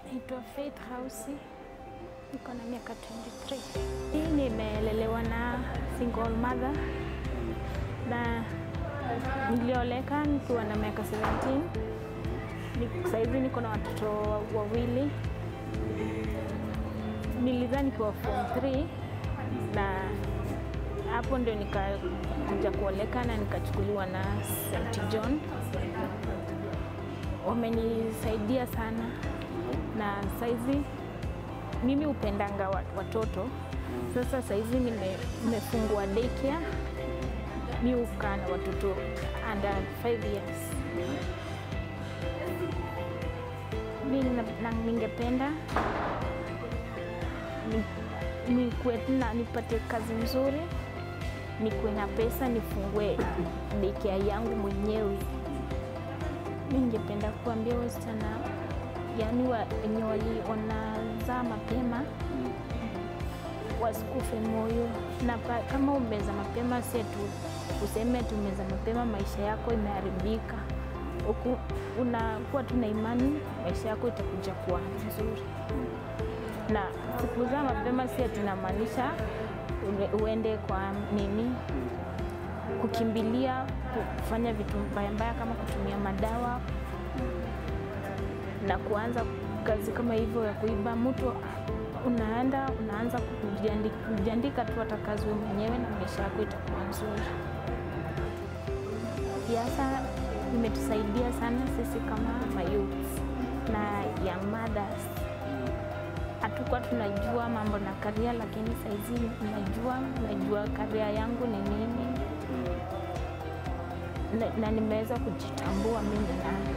Naitwa Faith Hausi, niko na miaka 23. Hii nimelelewa na single mother na nilioleka nikiwa na miaka 17. Ni- Saizi niko na watoto wawili. Nilizaa nikiwa form 3 na hapo ndio nikakuja kuoleka na nikachukuliwa na St John. Wamenisaidia sana na saizi mimi hupendanga wa- watoto. Sasa saizi nime- nimefungua daycare, mi hukaa na watoto under 5 years. Mi na- na- ningependa ni- nikuwe na nipate kazi nzuri, nikuwe na pesa, nifungue daycare yangu mwenyewe. Mi ningependa kuambia wasichana yani wa- wenye wali- wanazaa mapema wasikufe moyo, na pa- kama umeza mapema, si tu useme tumeza mapema maisha yako imeharibika. Uku- Unakuwa tu na imani maisha yako itakuja kuwa nzuri, na sikuzaa mapema si ati inamaanisha ue- uende kwa nini kukimbilia kufanya vitu mbaya mbaya kama kutumia madawa na kuanza kazi kama hivyo ya kuiba. Mtu unaenda unaanza kujiandi- kujiandika tu hata kazi wewe mwenyewe na maisha yako itakuwa nzuri. Siasa imetusaidia sana sisi kama mayouth na young mothers. Hatukuwa tunajua mambo na karia, lakini saizi najua najua karia yangu ni nini na, na nimeweza kujitambua mimi nani.